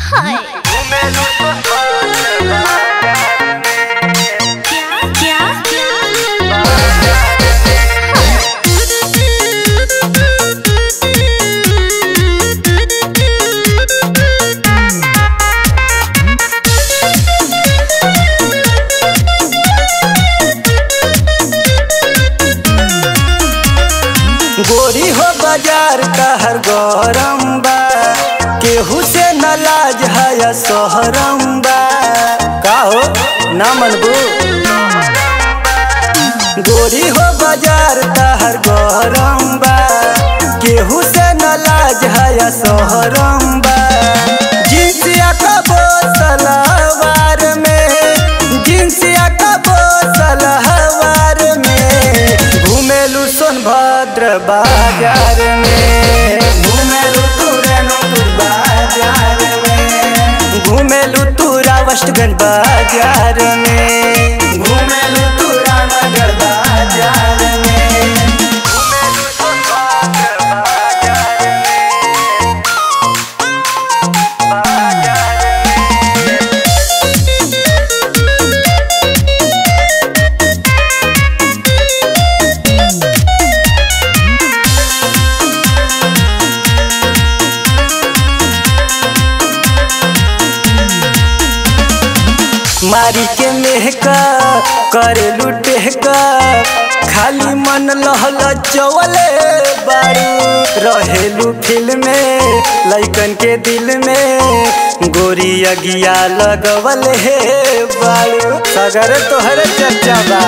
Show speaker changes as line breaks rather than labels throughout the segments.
हाय क्या क्या
गोरी हो बाजार कहर गरम बा केहू से न लाज है सोहरम बा का हो ना मनबू गोरी हो बाजार कहर गरम बा केहू से न लाज है सोहरम बा जिनसिया का सलवार में जिनसिया का सलवार में घूमेलू सोनभद्र बाजार में घूमेलू तुरनपुर बाजार में घूमेलू तुरा वेस्टगंज बाजार में घूमेलू तुरा नगर बाजार में घूमेलू सोनभद्र बाजार में बाजार में मारी के मेहका करे लुटे का खाली मन लहल चवले बारू रहेलू फिल्म में लइकन के दिल में गोरी अगिया लगवल हे बारू सगर तोहर चर्चा बा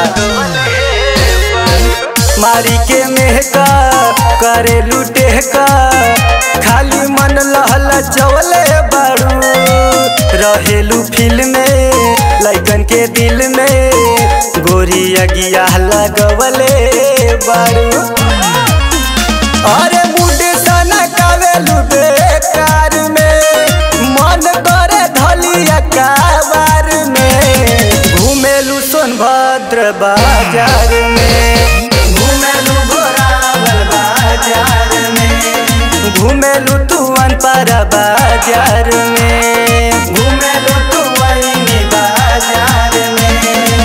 मारी के मेहका करे लुटे का खाली मन लहल चवले बारू रहेलू फिल्म में लइकन के दिल में गोरी अगिया लगवले बारू अरे मुंडे सना कावेलू बेकार में मन करे धलिया काबार में घूमेलू सोनभद्र बाजार में घूमेलू घोरावल बाजार में घूमेलू तुअन पर बाजार में घूमेलू तुअनी बाजार में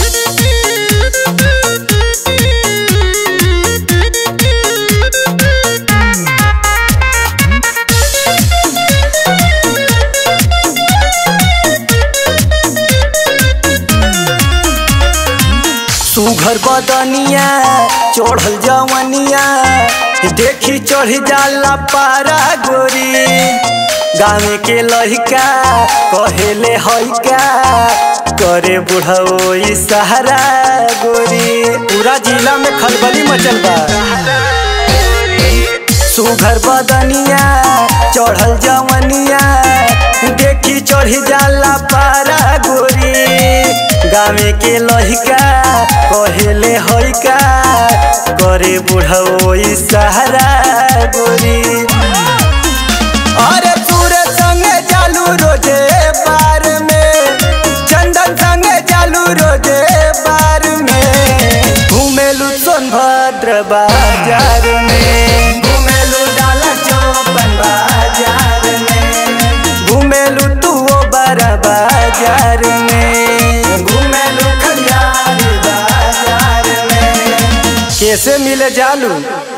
सुघर बदनिया चढ़ल जवनिया देखी चढ़ जाला पारा गोरी गाँव के लहिका कहेले हइका करे बुढ़ो सहारा गोरी पूरा जिला में खलबली मचल बा सुघर बदनिया चढ़ल जवनिया देखी चढ़ी जाला पारा गोरी गाँव के लहिका कहेले हइका करे बुढ़ो सहारा गोरी अरे सूर्य संगे जालू रोजे बार में चंदन संगे जालू रोजे बार में घूमेलू सोनभद्र बाजार में घूमेलू डाला चौपन बाजार में घूमेलू तू बड़ा बाजार में घूमेलू खलियार बाजार में कैसे मिले जालू